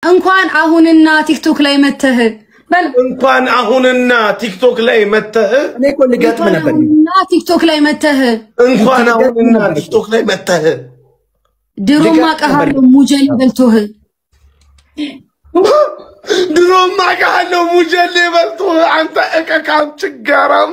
እንኳን አሁንና ቲክቶክ ላይ መተህ በል እንኳን አሁንና ቲክቶክ ላይ መተህ እኔ እኮ ልገጥም ነበር። አሁንና ቲክቶክ ላይ መተህ እንኳን አሁንና ቲክቶክ ላይ መተህ ድሮማ ቀሃለሁ ሙጀሌ በልቶህ ድሮም አውቃለሁ ሙጀሌ በልቶ አንተ እቀቃም ችጋራም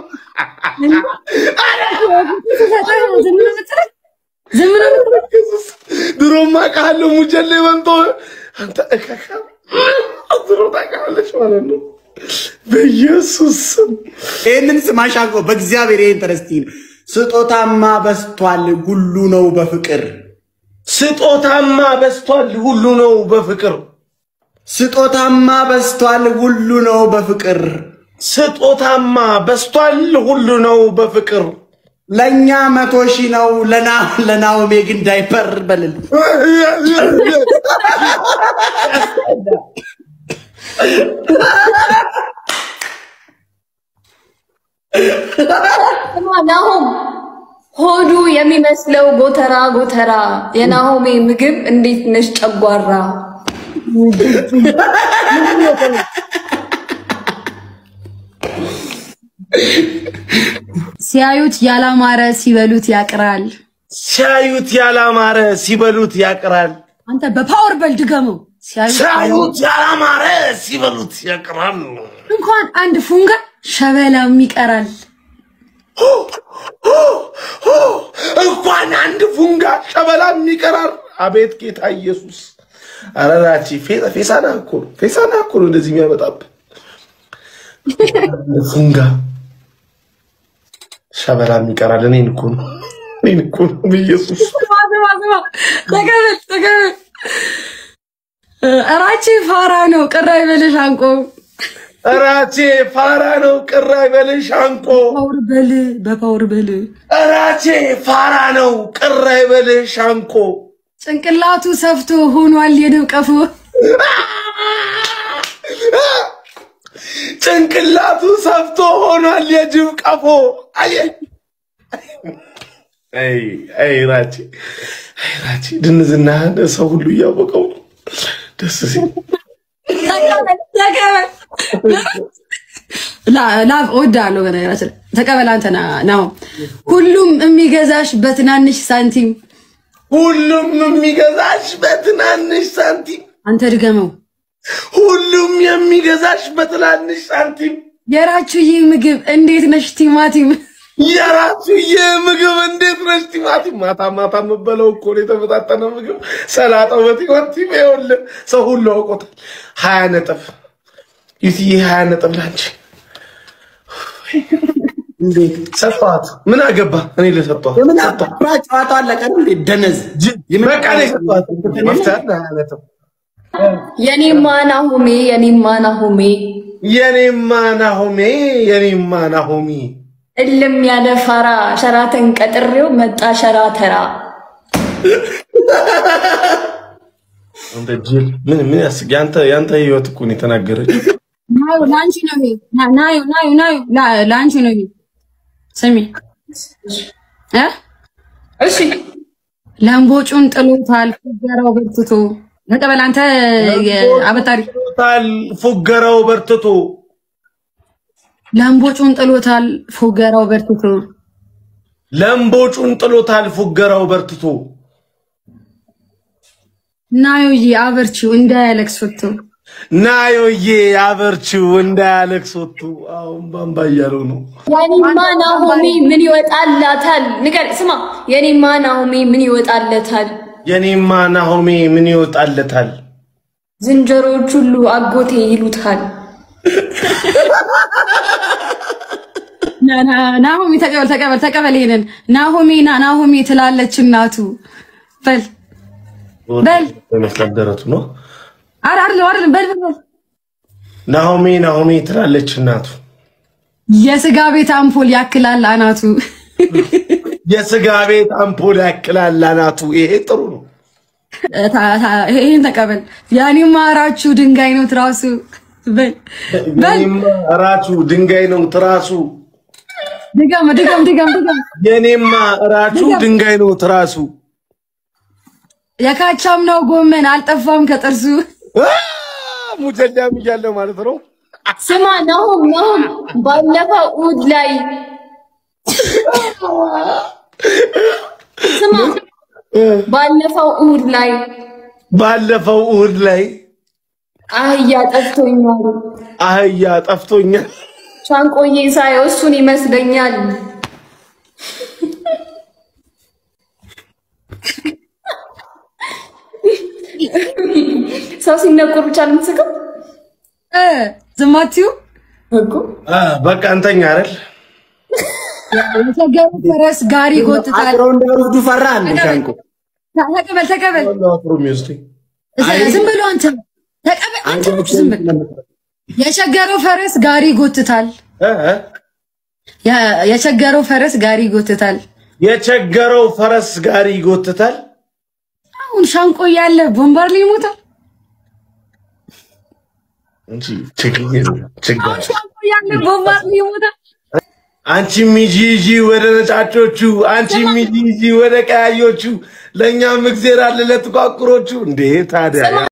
ዝም ነው የምትለኝ? ዝም ነው የምትለኝ? ድሮም አውቃለሁ ሙጀሌ በልቶ አንተ እቀቃም ድሮ ታውቃለች ማለት ነው። በኢየሱስ ስም ይህንን ስማሽ አግቦ በእግዚአብሔር ይህን ተረስቲን ስጦታማ በስቷል ሁሉ ነው በፍቅር ስጦታማ በስቷል ሁሉ ነው በፍቅር ስጦታማ በስቷል ሁሉ ነው በፍቅር ስጦታማ በስቷል ሁሉ ነው በፍቅር ለእኛ መቶ ሺህ ነው ለና ለናኦሜ ግን ዳይፐር በልል ናሆም ሆዱ የሚመስለው ጎተራ ጎተራ የናሆሜ ምግብ እንዴት ነሽ ጨጓራ ሲያዩት ያላማረ ሲበሉት ያቅራል። ሲያዩት ያላማረ ሲበሉት ያቅራል። አንተ በፓወር በል ድገመው። ሲያዩት ሲያዩት ያላማረ ሲበሉት ያቅራል። እንኳን አንድ ፉንጋ ሸበላም ይቀራል። እንኳን አንድ ፉንጋ ሸበላም ይቀራል። አቤት ጌታ ኢየሱስ! ኧረ ናቺ ፌ- ፌሳና እኮ ነው ፌሳና እኮ ነው እንደዚህ የሚያመጣብህ ፉንጋ ሸበላም ይቀራል። እኔን እኮ ነው እኔን እኮ ነው በኢየሱስ ስማ ስማ ስማ፣ ተቀበል ተቀበል። እራቼ ፋራ ነው ቅር አይበልሽ አንቆ እራቼ ፋራ ነው ቅር አይበልሽ አንቆ ፓወር በል በፓወር በል እራቼ ፋራ ነው ቅር አይበልሽ አንቆ ጭንቅላቱ ሰፍቶ ሆኗል የንብ ቀፎ ጭንቅላቱ ሰፍቶ ሆኗል የጅብ ቀፎ። አየ አይ አይ ራቼ አይ ራቼ ድንዝናህን ሰው ሁሉ እያወቀው ነው። ደስ ሲል ተቀበል ተቀበል። ላ- ላቭ እወድሃለሁ። በነገራችን ላይ ተቀበል። አንተ ና- ናው ሁሉም የሚገዛሽ በትናንሽ ሳንቲም ሁሉም የሚገዛሽ በትናንሽ ሳንቲም፣ አንተ ድገመው። ሁሉም የሚገዛሽ በትናንሽ ሳንቲም። የራችሁ ይህ ምግብ እንዴት ነሽ ቲማቲም የራሱ የምግብ እንዴት ነች ቲማቲም ማታ ማታ የምበለው እኮ ነው የተመጣጠነ ምግብ ሰላጣው በቲማቲም ይኸውልህ ሰው ሁሉ አውቆታል ሀያ ነጥብ ይትዬ ሀያ ነጥብ ላንቺ እንዴት ሰጠኋት ምን አገባ እኔ ለሰጠኋት የምን ሰጠኋት አባ ጨዋታ አለቀ ነው እንዴ? ደነዝ የምን በቃ እኔ ሰጠኋት መፍትሄ አለ ሀያ ነጥብ የኔማ ናሆሜ የኔማ ናሆሜ የኔማ ናሆሜ የኔማ ናሆሚ እልም ያለ ፋራ ሸራተን ቀጥሬው መጣ ሸራተራ እንደ ጅል ምን ምን ያስቅ ያንተ ያንተ ህይወት እኮ ነው የተናገረችው ናዩ ለአንቺ ነው ይሄ ና- ናዩ ናዩ ናዩ ላ- ለአንቺ ነው ይሄ ስሚ እ እሺ ለምቦጩን ጥሎታል ፉገራው በርትቶ ተቀበል አንተ አበጣሪ ታል ፉገራው በርትቶ ለምቦጩን ጥሎታል ፉገራው በርትቶ ለምቦጩን ጥሎታል ፉገራው በርትቶ ናዩዬ አበርቺው እንዳያለቅስ ወጥቶ ናዮዬ አበርቺው እንዳያለቅስ ወጥቶ አሁን ባምባ እያለው ነው። የኔማ ናሆሜ ምን ይወጣላታል? ንገር ስማ፣ የኔማ ናሆሜ ምን ይወጣለታል? የኔማ ናሆሜ ምን ይወጣለታል? ዝንጀሮዎች ሁሉ አጎቴ ይሉታል። ና- ና- ናሆሚ ተቀበል ተቀበል ተቀበል ይሄንን ናሆሜ ና ናሆሜ ትላለች እናቱ በል በል በመስላት ደረቱ ነው። አረ አይደለም አይደለም በል በል በል ናሆሜ ናሆሜ ትላለች እናቱ። የስጋ ቤት አምፖል ያክላል አናቱ የስጋ ቤት አምፖል ያክላል አናቱ። ይሄ ጥሩ ነው። ታ- ታ- ይሄን ተቀበል ያኔማ እራችሁ ድንጋይ ነው ትራሱ በል በል የኔማ እራቹ ድንጋይ ነው ትራሱ። ድገም ድገም ድገም ድገም የኔማ እራቹ ድንጋይ ነው ትራሱ። የካቻም ነው ጎመን አልጠፋም ከጥርሱ ሙጀዳም እያለ ማለት ነው። ስማ ናሁም ናሁም ባለፈው እሑድ ላይ ስማ ባለፈው እሑድ ላይ ባለፈው እሑድ ላይ አህያ ጠፍቶኛል። አህያ ጠፍቶኛል። ሻንቆዬ ሳየው እሱን ይመስለኛል። ሰው ሲነቁር ብቻ ነው የምትስቀው እ ዝም አትዩ። እኮ። አ፣ በቃ እንተኛ አይደል? የተገሩ ፈረስ ጋሪ ይጎትታል። አስረው እንዳይወስዱ ፈራ እንደ ሻንቆ ተቀበል ተቀበል። አፍሮ የሚወስደኝ ዝም ብሎ አንተ ተቀበል። አንተ ብቻ ዝም ብል። የቸገረው ፈረስ ጋሪ ይጎትታል። እ እ የ- የቸገረው ፈረስ ጋሪ ይጎትታል። የቸገረው ፈረስ ጋሪ ይጎትታል። አሁን ሻንቆ እያለ ቦምባር ሊሞታል። እንጂ ችግር ችግር አሁን ሻንቆ እያለ ቦምባር ሊሞታል። አንቺ ሚጂ ጂ ወደ ነጫጮቹ፣ አንቺ ሚጂ ጂ ወደ ቀያዮቹ፣ ለእኛም እግዜር አለ ለጥቋቁሮቹ። እንዴ ታዲያ